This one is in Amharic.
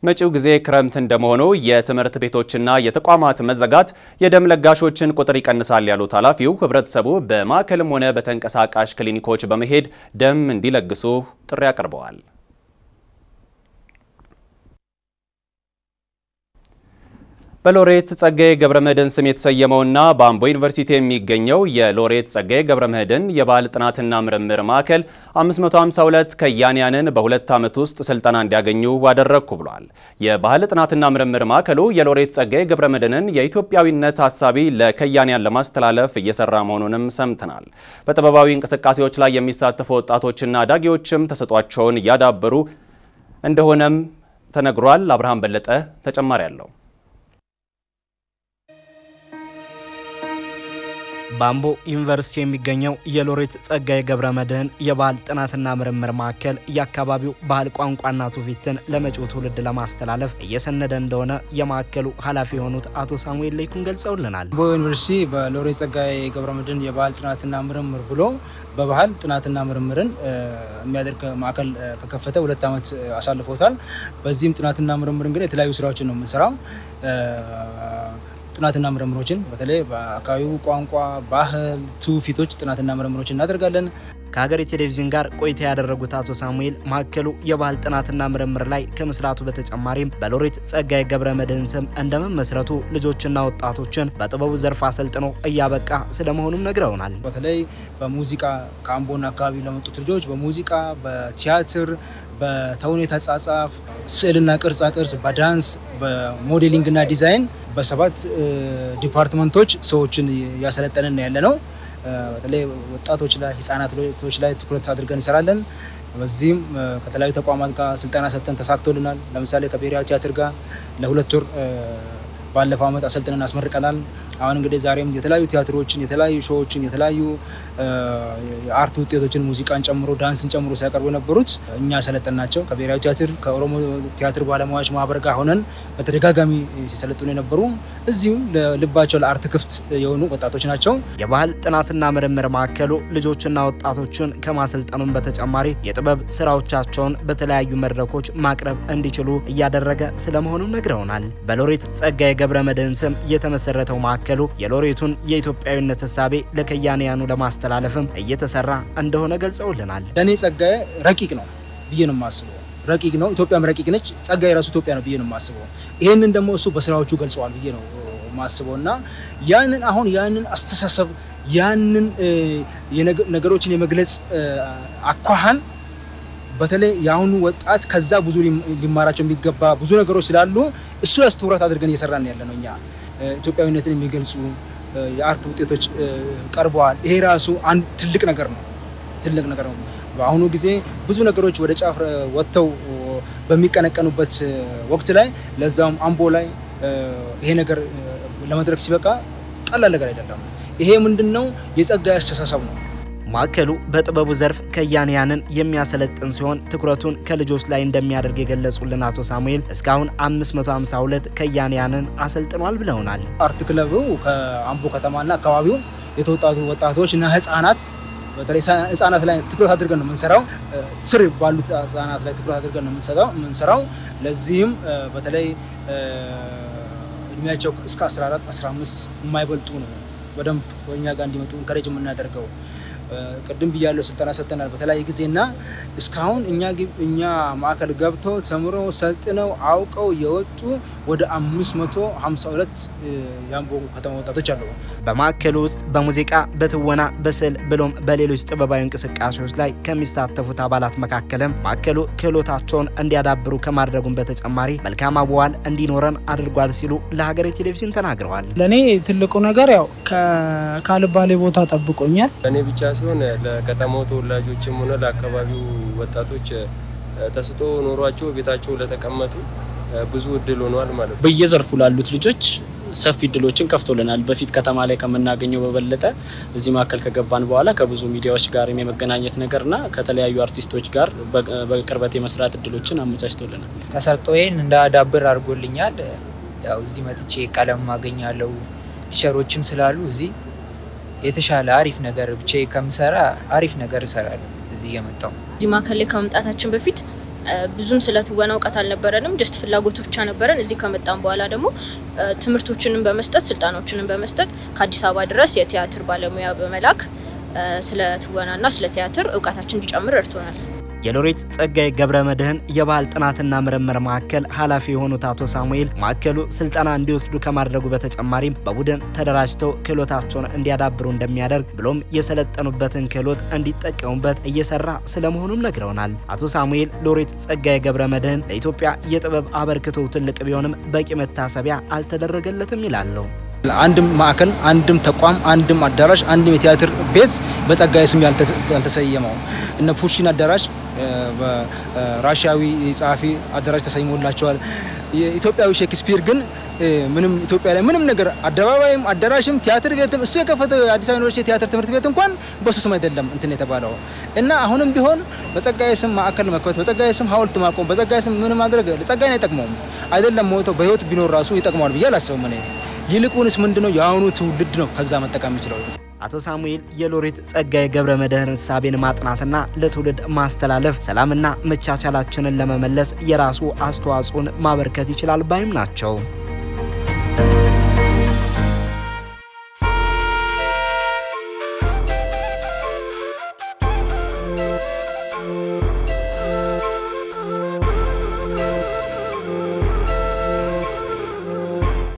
መጪው ጊዜ ክረምት እንደመሆኑ የትምህርት ቤቶችና የተቋማት መዘጋት የደም ለጋሾችን ቁጥር ይቀንሳል ያሉት ኃላፊው ሕብረተሰቡ በማዕከልም ሆነ በተንቀሳቃሽ ክሊኒኮች በመሄድ ደም እንዲለግሱ ጥሪ አቅርበዋል። በሎሬት ጸጋዬ ገብረመድህን ስም የተሰየመውና በአምቦ ዩኒቨርሲቲ የሚገኘው የሎሬት ጸጋዬ ገብረመድህን የባህል ጥናትና ምርምር ማዕከል 552 ከያንያንን በሁለት ዓመት ውስጥ ስልጠና እንዲያገኙ አደረግኩ ብሏል። የባህል ጥናትና ምርምር ማዕከሉ የሎሬት ጸጋዬ ገብረመድህንን የኢትዮጵያዊነት ሀሳቢ ለከያንያን ለማስተላለፍ እየሰራ መሆኑንም ሰምተናል። በጥበባዊ እንቅስቃሴዎች ላይ የሚሳተፉ ወጣቶችና አዳጊዎችም ተሰጧቸውን እያዳበሩ እንደሆነም ተነግሯል። አብርሃም በለጠ ተጨማሪ አለው። በአምቦ ዩኒቨርሲቲ የሚገኘው የሎሬት ጸጋዬ ገብረመድህን የባህል ጥናትና ምርምር ማዕከል የአካባቢው ባህል ቋንቋና ትውፊትን ለመጪው ትውልድ ለማስተላለፍ እየሰነደ እንደሆነ የማዕከሉ ኃላፊ የሆኑት አቶ ሳሙኤል ለይኩን ገልጸውልናል። አምቦ ዩኒቨርሲቲ በሎሬት ጸጋዬ ገብረመድህን የባህል ጥናትና ምርምር ብሎ በባህል ጥናትና ምርምርን የሚያደርግ ማዕከል ከከፈተ ሁለት ዓመት አሳልፎታል። በዚህም ጥናትና ምርምር እንግዲህ የተለያዩ ስራዎችን ነው የምንሰራው ጥናትና ምርምሮችን በተለይ በአካባቢው ቋንቋ፣ ባህል፣ ትውፊቶች ጥናትና ምርምሮችን እናደርጋለን። ከሀገሬ ቴሌቪዥን ጋር ቆይታ ያደረጉት አቶ ሳሙኤል ማዕከሉ የባህል ጥናትና ምርምር ላይ ከመስራቱ በተጨማሪም በሎሬት ጸጋዬ ገብረመድህን ስም እንደመመስረቱ ልጆችና ወጣቶችን በጥበቡ ዘርፍ አሰልጥኖ እያበቃ ስለመሆኑም ነግረውናል። በተለይ በሙዚቃ ከአምቦና አካባቢ ለመጡት ልጆች በሙዚቃ፣ በቲያትር፣ በተውኔት አጻጻፍ፣ ስዕልና ቅርጻ ቅርጽ፣ በዳንስ፣ በሞዴሊንግና ዲዛይን በሰባት ዲፓርትመንቶች ሰዎችን እያሰለጠንን ያለ ነው። በተለይ ወጣቶች ላይ ህጻናቶች ላይ ትኩረት አድርገን እንሰራለን። በዚህም ከተለያዩ ተቋማት ጋር ስልጠና ሰጥተን ተሳክቶልናል። ለምሳሌ ከብሔራዊ ቲያትር ጋር ለሁለት ወር ባለፈው ዓመት አሰልጥነን አስመርቀናል። አሁን እንግዲህ ዛሬም የተለያዩ ቲያትሮችን፣ የተለያዩ ሾዎችን፣ የተለያዩ የአርት ውጤቶችን ሙዚቃን ጨምሮ ዳንስን ጨምሮ ሲያቀርቡ የነበሩት እኛ ሰለጠን ናቸው። ከብሔራዊ ቲያትር ከኦሮሞ ቲያትር ባለሙያዎች ማህበር ጋር ሆነን በተደጋጋሚ ሲሰለጥኑ የነበሩ እዚሁ ልባቸው ለአርት ክፍት የሆኑ ወጣቶች ናቸው። የባህል ጥናትና ምርምር ማዕከሉ ልጆችና ወጣቶችን ከማሰልጠኑም በተጨማሪ የጥበብ ስራዎቻቸውን በተለያዩ መድረኮች ማቅረብ እንዲችሉ እያደረገ ስለመሆኑም ነግረውናል። በሎሬት ጸጋዬ ገብረመድህን ስም የተመሰረተው ማዕከሉ የሎሬቱን የኢትዮጵያዊነት ህሳቤ ለከያንያኑ ለማስተላለፍም እየተሰራ እንደሆነ ገልጸውልናል። ለእኔ ጸጋዬ ረቂቅ ነው ብዬ ነው የማስበው። ረቂቅ ነው፣ ኢትዮጵያም ረቂቅ ነች። ጸጋዬ ራሱ ኢትዮጵያ ነው ብዬ ነው የማስበው። ይህንን ደግሞ እሱ በስራዎቹ ገልጸዋል ብዬ ነው የማስበው እና ያንን አሁን ያንን አስተሳሰብ ያንን ነገሮችን የመግለጽ አኳኋን በተለይ የአሁኑ ወጣት ከዛ ብዙ ሊማራቸው የሚገባ ብዙ ነገሮች ስላሉ እሱ ላይ ትኩረት አድርገን እየሰራን ያለ ነው። እኛ ኢትዮጵያዊነትን የሚገልጹ የአርት ውጤቶች ቀርበዋል። ይሄ ራሱ አንድ ትልቅ ነገር ነው፣ ትልቅ ነገር ነው። በአሁኑ ጊዜ ብዙ ነገሮች ወደ ጫፍ ወጥተው በሚቀነቀኑበት ወቅት ላይ ለዛውም አምቦ ላይ ይሄ ነገር ለመድረክ ሲበቃ ቀላል ነገር አይደለም። ይሄ ምንድን ነው? የጸጋዬ አስተሳሰብ ነው። ማዕከሉ በጥበቡ ዘርፍ ከያንያንን የሚያሰለጥን ሲሆን ትኩረቱን ከልጆች ላይ እንደሚያደርግ የገለጹልን አቶ ሳሙኤል እስካሁን 552 ከያንያንን አሰልጥኗል ብለውናል። አርት ክለቡ ከአምቦ ከተማና አካባቢው የተወጣቱ ወጣቶች እና ህጻናት በተለይ ህጻናት ላይ ትኩረት አድርገን ነው የምንሰራው። ስር ባሉት ህጻናት ላይ ትኩረት አድርገን ነው የምንሰራው። ለዚህም በተለይ እድሜያቸው እስከ 14 15 የማይበልጡ ነው በደንብ ወኛ ጋር እንዲመጡ እንከረጅ የምናደርገው ቅድም ብያለሁ፣ ስልጠና ሰጥተናል በተለያየ ጊዜና እስካሁን እኛ እኛ ማዕከል ገብተው ተምረው ሰልጥነው አውቀው የወጡ ወደ 552 የአምቦ ከተማ ወጣቶች አሉ። በማዕከሉ ውስጥ በሙዚቃ፣ በትወና፣ በስዕል ብሎም በሌሎች ጥበባዊ እንቅስቃሴዎች ላይ ከሚሳተፉት አባላት መካከልም ማዕከሉ ክህሎታቸውን እንዲያዳብሩ ከማድረጉም በተጨማሪ መልካም አዋዋል እንዲኖረን አድርጓል ሲሉ ለሀገሬ ቴሌቪዥን ተናግረዋል። ለእኔ ትልቁ ነገር ያው ካልባሌ ቦታ ጠብቆኛል። ለእኔ ብቻ ሲሆን ለከተማው ተወላጆችም ሆነ ለአካባቢው ወጣቶች ተስጦ ኖሯቸው ቤታቸው ለተቀመጡ ብዙ እድል ሆኗል ማለት ነው። በየዘርፉ ላሉት ልጆች ሰፊ እድሎችን ከፍቶልናል። በፊት ከተማ ላይ ከምናገኘው በበለጠ እዚህ ማዕከል ከገባን በኋላ ከብዙ ሚዲያዎች ጋር የመገናኘት ነገርና ከተለያዩ አርቲስቶች ጋር በቅርበት የመስራት እድሎችን አመቻችቶልናል። ተሰጥኦዬን እንዳዳብር አድርጎልኛል። ያው እዚህ መጥቼ ቀለም አገኛለሁ፣ ቲሸሮችም ስላሉ እዚህ የተሻለ አሪፍ ነገር ብቻ ከምሰራ አሪፍ ነገር እሰራለሁ። እዚህ የመጣው እዚህ ማዕከል ላይ ከመምጣታችን በፊት ብዙም ስለ ትወና እውቀት አልነበረንም። ጀስት ፍላጎቱ ብቻ ነበረን። እዚህ ከመጣን በኋላ ደግሞ ትምህርቶችንም በመስጠት ስልጠናዎችንም በመስጠት ከአዲስ አበባ ድረስ የቲያትር ባለሙያ በመላክ ስለ ትወናና ስለ ቲያትር እውቀታችን እንዲጨምር ረድቶናል። የሎሬት ጸጋዬ ገብረ መድኅን የባህል ጥናትና ምርምር ማዕከል ኃላፊ የሆኑት አቶ ሳሙኤል ማዕከሉ ስልጠና እንዲወስዱ ከማድረጉ በተጨማሪም በቡድን ተደራጅተው ክህሎታቸውን እንዲያዳብሩ እንደሚያደርግ ብሎም የሰለጠኑበትን ክህሎት እንዲጠቀሙበት እየሰራ ስለመሆኑም ነግረውናል። አቶ ሳሙኤል ሎሬት ጸጋዬ ገብረ መድኅን ለኢትዮጵያ የጥበብ አበርክቶ ትልቅ ቢሆንም በቂ መታሰቢያ አልተደረገለትም ይላሉ። አንድም ማዕከል፣ አንድም ተቋም፣ አንድም አዳራሽ፣ አንድም የቲያትር ቤት በጸጋዬ ስም ያልተሰየመው እነ ፑሽኪን አዳራሽ በራሽያዊ ጸሐፊ አዳራሽ ተሰይሞላቸዋል። የኢትዮጵያዊ ሼክስፒር ግን ምንም ኢትዮጵያ ላይ ምንም ነገር አደባባይም አዳራሽም ቲያትር ቤትም እሱ የከፈተው የአዲስ አበባ ዩኒቨርሲቲ የቲያትር ትምህርት ቤት እንኳን በሱ ስም አይደለም እንትን የተባለው እና አሁንም ቢሆን በጸጋዬ ስም ማዕከል መክፈት፣ በጸጋዬ ስም ሐውልት ማቆም፣ በጸጋዬ ስም ምን ማድረግ ጸጋዬን አይጠቅመውም። አይደለም ሞቶ በህይወት ቢኖር ራሱ ይጠቅመዋል ብዬ አላስብም እኔ ይልቁንስ ምንድነው የአሁኑ ትውልድ ነው ከዛ መጠቀም የሚችለው። አቶ ሳሙኤል የሎሬት ጸጋዬ ገብረ መድኅን እሳቤን ማጥናትና ለትውልድ ማስተላለፍ ሰላምና መቻቻላችንን ለመመለስ የራሱ አስተዋጽኦን ማበርከት ይችላል ባይም ናቸው።